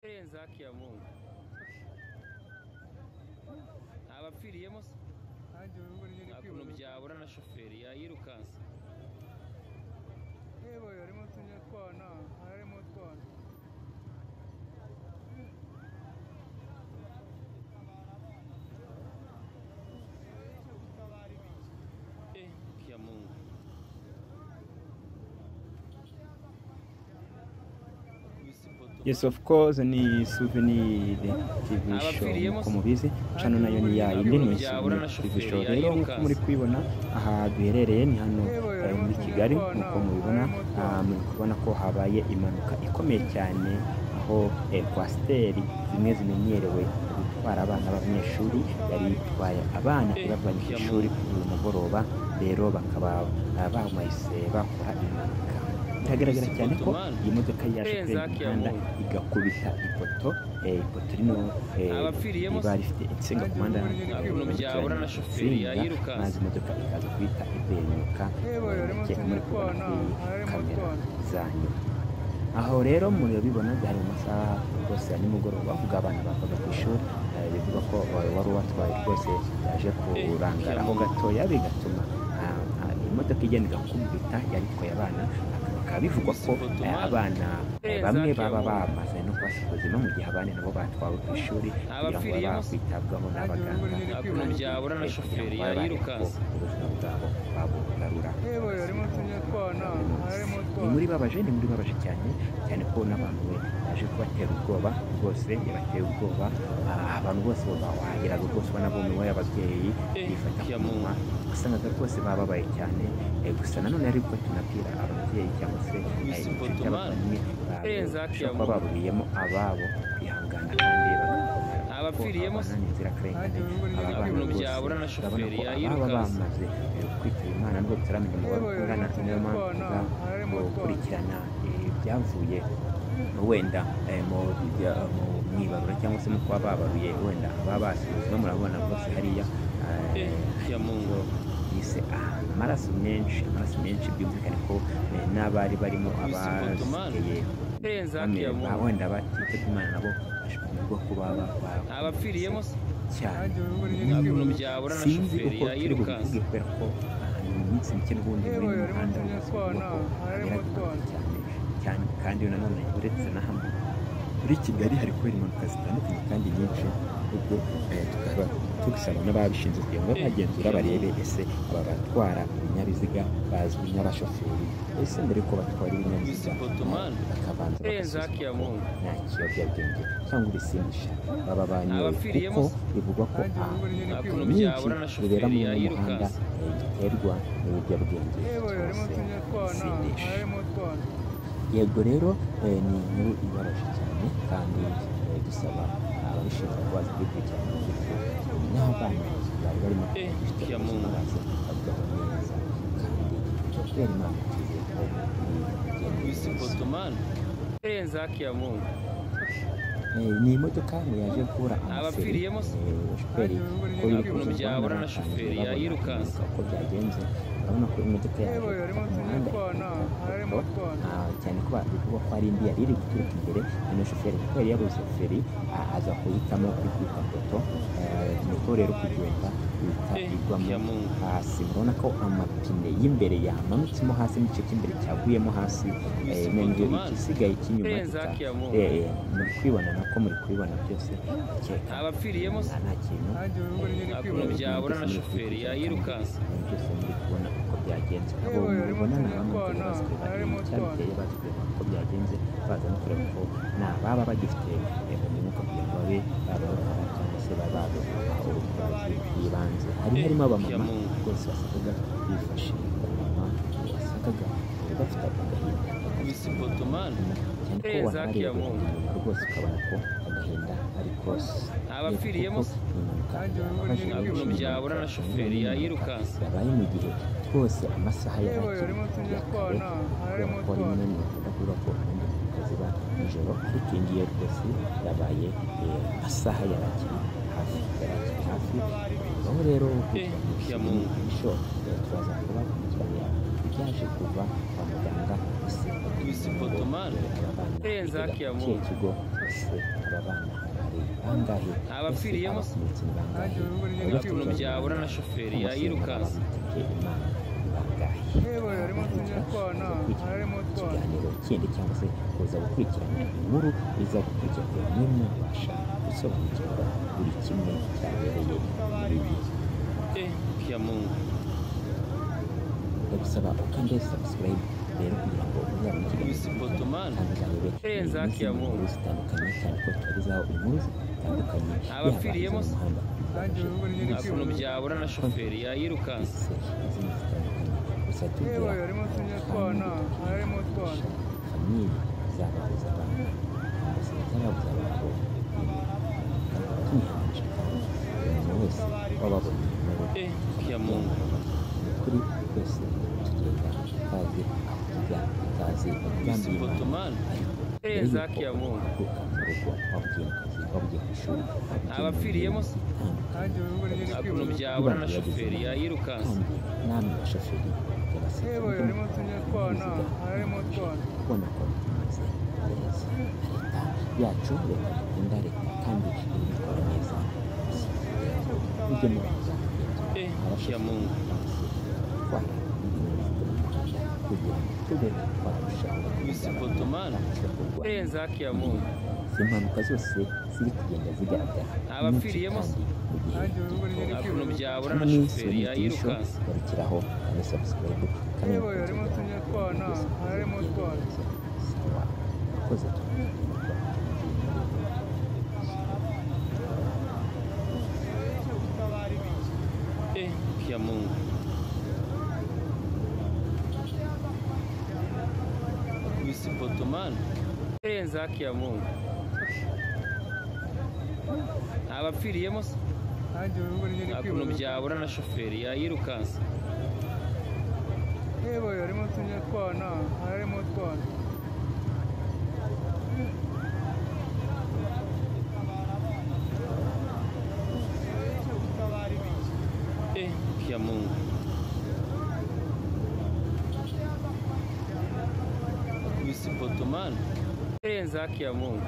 irenze haki ya Mungu. Ntabapfiriyemo se nanjye ubu nyine nta kuntu byabura na shoferi yayirukansa yewe harimo utunya twana harimo utwana Eh, haki ya Mungu. Yes of course ni souvenir television nk'uko mubizi cano nayo ni ya yindi ni souvenir television rero nk'uko muri kubibona aha duherereye ni hano eh, muri Kigali nk'uko mubibona ah, muri kubona ko habaye impanuka ikomeye cyane aho eh, kwasiteri zimwe zimenyerewe gutwara abana b'abanyeshuri yari itwaye abana ibavanye ku ishuri kuri uyu mugoroba rero bakaba ah, bahumahise bakora impanuka biragaragara cyane ko iyi modoka yaje kuri uyu muhanda igakubita ipoto eh, ipoto rino eh, Abapfiriyemo riba rifite insinga ku muhanda Nta kuntu byabura na shoferi insinga yayirukansa. maze imodoka ikaza guhita ibenuka yewe harimo Igihe utunya muri kubona twana kuri harimo kamera utwana zanyu aho rero murabibona byari mu masaha rwose ya nimugoroba ubwo abana bavaga ku ishuri eh, bivuga ko eh, wari ubatwaye rwose yaje kurangara aho gatoya bigatuma ah, ah, imodoka igenda igakubita yari itwaye abana bakaba bivugwa ko eh, abana eh, bamwe baba bamaze no kubasiga ubuzima mu gihe abandi nabo batwawe ku ishuri kugira ngo babe bakwitabwaho n'abaganga Nta kuntu byabura na shoferi yayirukansa ubuzima bwabo babugarura yewe harimo utunya twana harimo ni utwana muri babaje ni muri babaje cyane cyane ko n'abantu be baje kubatera ubwoba rwose yabateye ubwoba Ah, abantu bose bawahageraga rwose ubona bumiwe ababyeyi Eh, bifata ku ya munwa usangaga rwose bababaye cyane Eh, gusa nanone ariko tunabwira ababyeyi cyangwa se eh, inshuti abavandimwe Irenze haki ya bashobora Mungu. kuba baburiyemo ababo kwihangana kandi bagakomera Abapfiriyemo se ni inzirakarengane aba Nta bana kuntu rwose byabura na urabona shoferi ko ababa yayirukansa. bamaze eh, kwitaba imana nubwo tutaramenya umubare yewe harimo ungana niyo utunya mpamvu twana tuza harimo utwana gukurikirana eh, ibyavuye wenda eh, mu bijya- mu- mu ibarura cyangwa se mu kuba babaruye wenda ababa basize murabona rwose hariya eh, Eh, ya Mungu. bise ah, amaraso menshi amaraso menshi byumvikane ko eh, n'abari barimo Misipotomani. abasigaye Irenze haki ya bamwe- ba- Mungu. wenda batitabye imana nabo bashobora kuba ba- ba- Abapfiriyemo se cyane nanjye ubu nyine nta kwibuka kuntu byabura na sinzi shoferi uko turi yayirukansa bubivuge kubera ko ahantu mu minsi mike n'ubundi Yewe, muri uyu harimo muhanda utunya rwose twana, uvuga ko harimo habera impanuka utwana. cyane cyane kandi nanone uretse na hamwe muri kigali hari kubera impanuka zitandukanye kandi nyinshi ubwo eh, tukaba tugisaba n'ababishinzwe kugira ngo babe bagenzura barebe ese aba batwara ibinyabiziga bazwi nk'abashoferi ese mbere yuko batwara ibinyabiziga Misipotomani. eh, bakabanza Irenze haki ya bagasuzuma ko Mungu. nta kiyobyabwenge cyangwa ibisindisha baba banyoye Abapfiriyemo kuko se bivugwa ko nanjye ah, ubu nyine Nta kuntu kwibuka myinshi byabura na bibera shoferi mu muhanda yayirukansa eh, biterwa n'ibiyobyabwenge yewe harimo cyangwa se utunya twana ibisindisha harimo utwana yego rero eh, ni inkuru ibabaje cyane kandi eh, dusaba ababishinzwe ko baza kubikurikirana kugira ngo n'abana bari barimo Eh, bifite ya ubuzima Mungu. baze kwitabwaho neza kandi ibyo kubera imana twizeye ko biri bigende neza Misipotomani. Irenze haki ya Mungu. Eh, ni imodoka ngo yaje kubura amaseri Abapfiriyemo se? eh, shoferi ko Nta biri kuntu kuza byabura na shoferi yayirukansa. yayirukansa uko byagenze urabona ko imodoka yaje yewe harimo gufata ku utunya muhanda twana ikubita harimo ku ipoto utwana Ah, cyane ko bivugwa ko ari indi yari iri guturuka imbere none shoferi kuko yari yabuze feri ah, aza guhitamo kwikubita poto Eh, niko rero kugenda ihita Eh, ya igwamo Mungu. hasi murabona ko amapine y'imbere yamanutsemo hasi n'igice cy'imbere cyaguyemo hasi eh, noneho Misipotomani. igisigaye cy'inyuma Irenze gika haki ya Mungu. Eh, muri kwibona nako muri kubibona byose ukeka Abapfiriyemo se nta nta kintu nanjye ubu nyine nta kuntu kwibuka byabura na shoferi yayirukansa ibintu byose muri kubona uko byagenze abo Yewe, harimo mubona ni utunya abamwe twana, batari bazi kureba harimo ibintu cyabiteye bazi kureba uko byagenze baza no kureba ko nta baba bagifite eh, umwuka kugira ngo babe babawukora cyangwa se babe babaha ubutabazi bw'ibanze hari Eh, harimo ya abamama Mungu. rwose wasangaga bifashe ku munwa wasangaga eh, bafite agahinda bafite inyuma Misipotomani. umutima cyane ko Irenze haki ya wanabareberaga Mungu. inyuma rwose ukabona ko agahinda ari kose Abapfiriyemo se ni impanuka Kandi ubu yababaje nta kuntu nyine benshi byabura na shoferi yayirukansa yabaye mu gihe rwose amasaha yari yewe akiri harimo utunya ya kare twana kubera harimo ko hari utwana bimwe mu bakunda kuvuga ko ubundi impanuka ziba nijoro ariko iyi ngiyi rwose yabaye eh, amasaha yari akiri hafi yari akiri hafi Eh, baho rero Eh, gukurikirana ya ibisubizo Mungu. n'ibyo turaza kubakurikiranira yaje kuva kwa muganga isimba Isipotomari. Kurenza hakiya mu mu- kihe kigo ese aba bana hari bangahe Abapfiriyemo se? abakomeretse ni bangahe Ukuntu byabura na shoferi yayirukansa. yewe harimo tunyatwana harimo twana ikiganiro kindi cyangwa se kuza gukurikirana inkuru iza gukurikirana bamwe mubasha gusobanukirwa buri kimwe cyabereye Eh, hakiya Mungu. ndagusaba ukande subscribe rero kugira ngo uzabone Isipotomari. Kurenza haki ya Mungu. inkuru zitandukanye cyane ko tubagezaho inkuru zitandukanye Abapfiriyemo se? umuhanda kandi urugo rinini Ukuntu byabura na shoferi yayirukansa. se izindi zitandukanye gusa yewe tugira harimo tunyatwana harimo twana famiye zababuze abantu ubuzima bw'ababuze abantu tumihanje umuntu wese wababona Eh, hakiya Mungu. ni ukuri twese tugenda tutazi aho tujya tutazi umugambi Isipotomari. w'imana mbere Kurenza y'uko hakiya Mungu. uvuka mu rugo wabugiye mu kazi wabugiye ku ishuri Abapfiriyemo se? kandi urugo rinini Ukuntu byabura na shoferi yayirukansa. kandi namwe bashoferi yabasabye yewe harimo tunyatwana harimo twana kubona ko bimeze neza leta yacu leta dukunda leta kandi ibikora neza ujye mubanza Eh, hakiya Mungu. twara ibinyabiziga mu muhanda kugira ngo tube twarushaho Isipotomari. Kurenza hakiya Mungu. izi mpanuka zose ziri kugenda zigaragara Abapfiriyemo nyinshi kandi mu gihe kandi urugo rinini Ukuntu byabura na shoferi nisubitisho yayirukansa. garukiraho kandi subscribe kandi Yewe, harimo tunyatwana, harimo utwana. sawa murakoze cyane. Eh, hakiya Mungu. Isipotomari. Kurenza hakiya Mungu. Abapfiriyemo se? kandi urugo rinini Ukuntu byabura na shoferi yayirukansa. yewe harimo tunyatwana harimo twana Eh, hakiya Mungu. Isipotomari. Kurenza hakiya Mungu.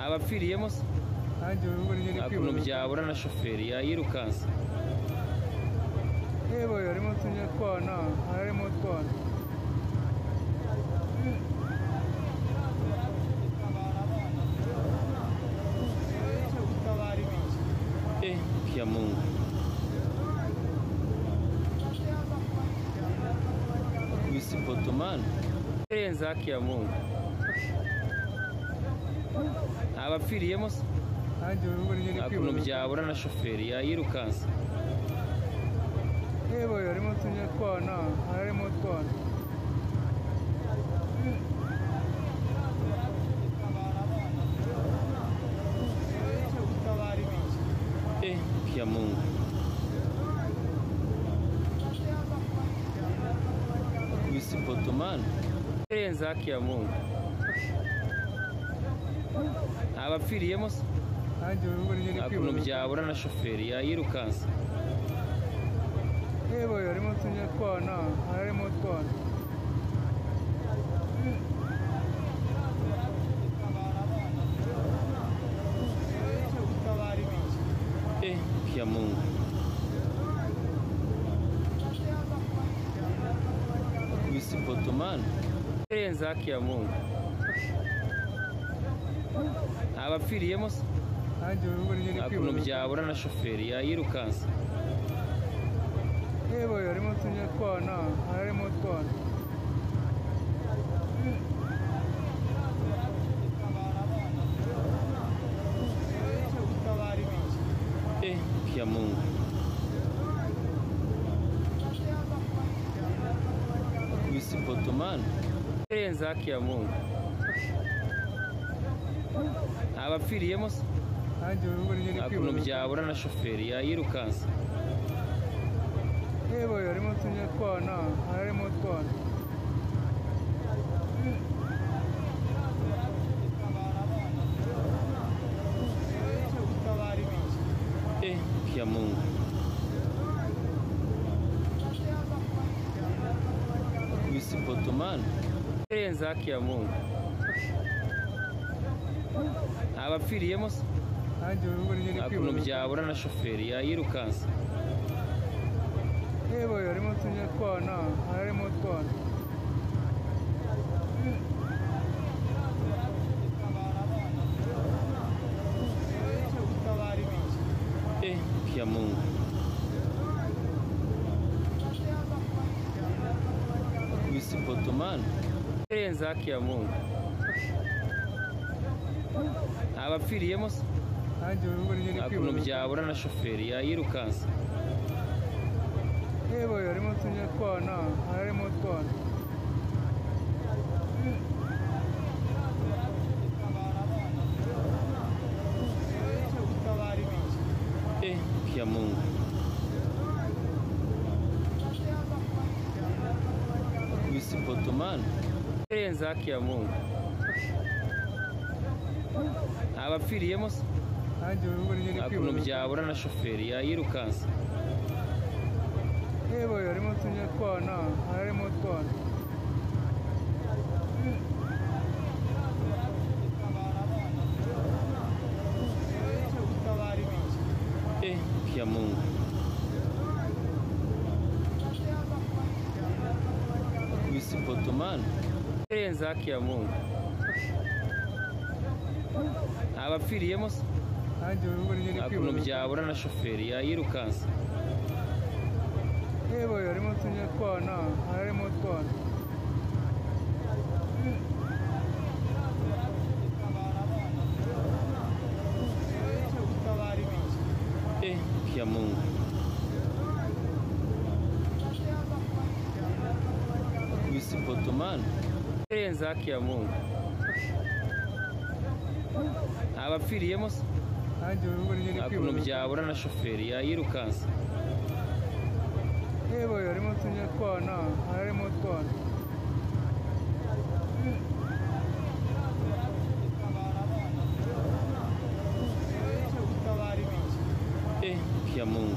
Abapfiriyemo se? kandi urugo rinini Ukuntu byabura na shoferi yayirukansa. yewe harimo tunyatwana harimo twana Eh, hakiya Mungu. Isipotomari. Kurenza hakiya Mungu. Abapfiriyemo se? kandi urugo rinini ukuntu byabura na shoferi yayirukansa yewe harimo tunyatwana harimo twana eh ya mungu isipotomani kurenza haki ya mungu abapfiriyemo se kandi urugo rinini ukuntu byabura na shoferi yayirukansa yewe harimo tunyatwana harimo twana eh ya mungu isipotomani kurenza haki ya mungu abapfiriyemo se kandi urugo rinini ukuntu byabura na shoferi yayirukansa yewe harimo tunyatwana harimo twana eh ya mungu isipotomani kurenza haki ya mungu abapfiriyemo se kandi urugo rinini ukuntu byabura na shoferi yayirukansa yewe harimo tunyatwana harimo twana eh ya mungu birenze haki ya mungu abapfiriyemo se hanjye ubu njye ndi ukuntu kwibaza byabura na shoferi yayirukansa yewe harimo tunyatwana harimo utwana Eh, ya mungu Kuisi potomani birenze haki ya mungu abapfiriyemo se hanjye ubu njye ndi ukuntu kwibaza byabura na shoferi yayirukansa yewe harimo tunyatwana harimo utwana Eh, ya mungu Kuisi potomani birenze haki ya mungu abapfiriyemo se hanjye ubu njye ndi ukuntu kwibaza byabura na shoferi yayirukansa yewe harimo tunyatwana harimo utwana Eh, ya mungu Kuisi potomani birenze haki ya mungu abapfiriyemo se hanjye ubu njye ndi ukuntu kwibaza byabura na shoferi yayirukansa yewe harimo tunyatwana harimo utwana Eh, ya mungu Kuisi potomani birenze haki ya mungu abapfiriyemo se hanjye ubu njye ndi ukuntu kwibaza byabura na shoferi yayirukansa yewe harimo tunyatwana harimo utwana Eh, ya mungu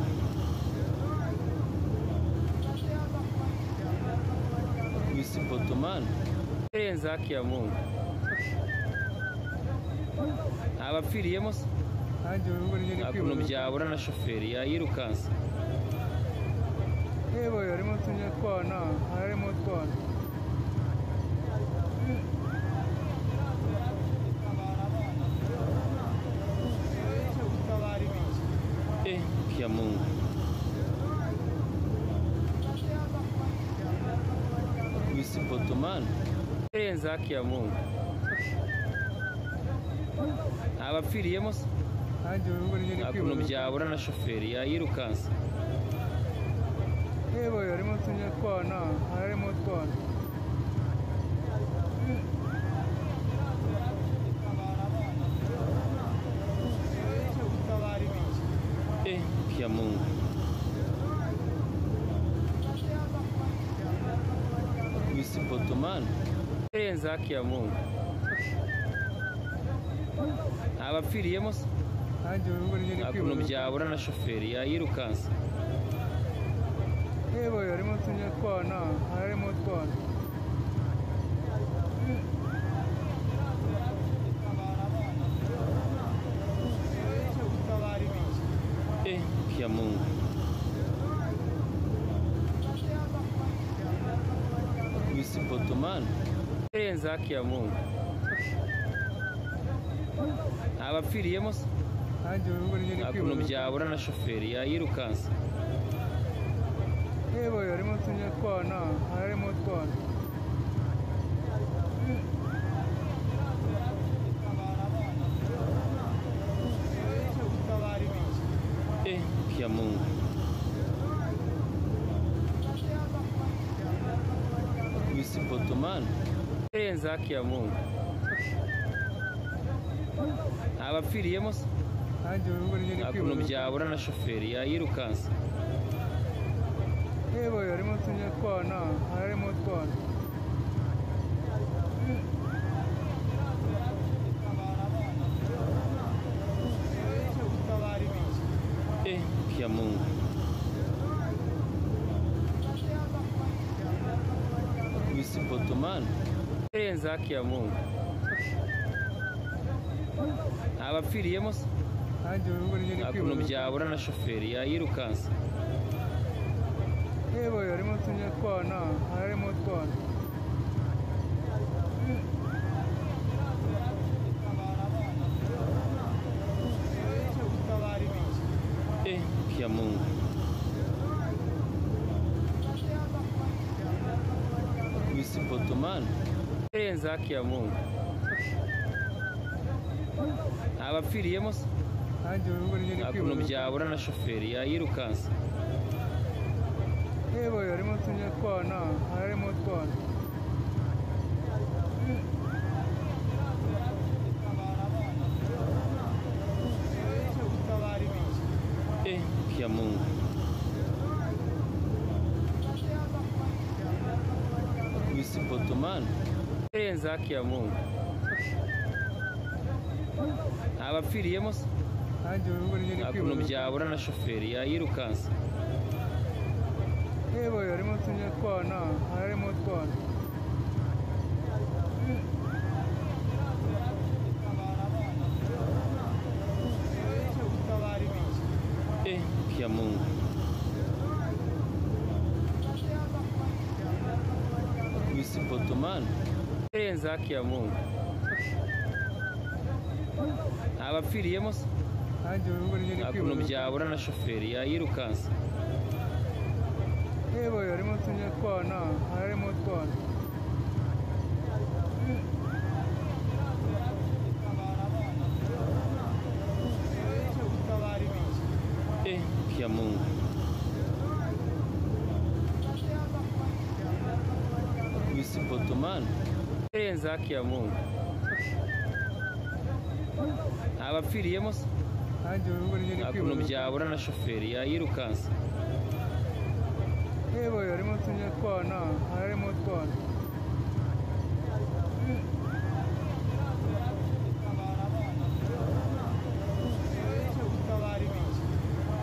Kuisi potomani birenze haki ya mungu abapfiriyemo se hanjye ubu njye ndi ukuntu kwibaza byabura na shoferi yayirukansa yewe harimo tunyatwana harimo utwana Eh, ya mungu Kuisi potomani birenze haki ya mungu abapfiriyemo se hanjye ubu njye ndi ukuntu kwibaza byabura na shoferi yayirukansa yewe harimo tunyatwana harimo utwana Eh, ya mungu Kuisi potomani birenze haki ya mungu abapfiriyemo se hanjye ubu njye ndi ukuntu kwibaza byabura na shoferi yayirukansa yewe harimo tunyatwana harimo utwana Eh, ya mungu Kuisi potomani birenze haki ya mungu abapfiriyemo se hanjye ubu njye ndi ukuntu kwibaza byabura na shoferi yayirukansa yewe harimo tunyatwana harimo utwana Eh, ya mungu Kuisi potomani birenze haki ya mungu abapfiriyemo se hanjye ubu njye ndi ukuntu kwibaza byabura na shoferi yayirukansa yewe harimo tunyatwana harimo utwana Eh, ya mungu Kuisi potomani zaki ya mungu abapfiriyemo se hanze urubuga rugenda nta kuntu kwibaruka byabura na shoferi yayirukansa yewe harimo utunyatwana harimo utwana Eh, ya mungu ku isi potomani irenze haki ya mungu abapfiriyemo se hanze urubuga rugenda nta kuntu kwibaruka byabura na shoferi yayirukansa yewe harimo utunyatwana harimo utwana Eh, ya mungu ku isi potomani irenze haki ya mungu abapfiriyemo se hanze urubuga rugenda nta kuntu kwibaruka byabura na shoferi yayirukansa yewe harimo utunyatwana harimo utwana Eh, ya mungu ku isi potomani irenze haki ya mungu abapfiriyemo se hanze urubuga rugenda nta kuntu kwibaruka byabura na shoferi yayirukansa yewe harimo utunyatwana harimo utwana Eh, ya mungu ku isi potomani irenze haki ya mungu abapfiriyemo se hanze urubuga rugenda nta kuntu kwibaruka byabura na shoferi yayirukansa yewe harimo utunyatwana harimo utwana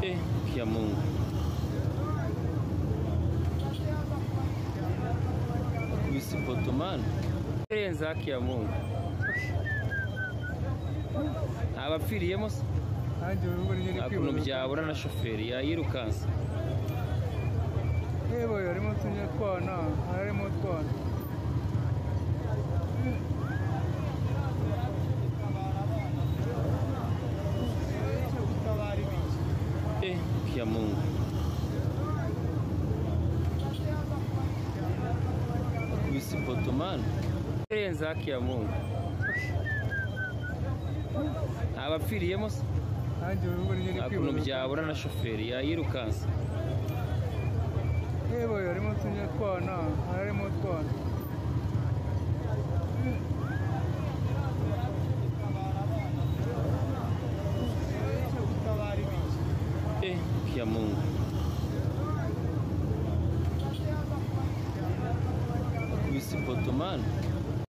Eh, ya mungu ku isi potomani irenze haki ya mungu abapfiriyemo se hanze urubuga rugenda nta kuntu kwibaruka byabura na shoferi yayirukansa yewe harimo utunyatwana harimo utwana Eh, ya mungu ku isi potomani irenze haki ya mungu abapfiriyemo se hanze urubuga rugenda nta kuntu kwibaruka byabura na shoferi yayirukansa yewe harimo utunyatwana harimo utwana Eh, ya mungu ku isi potomani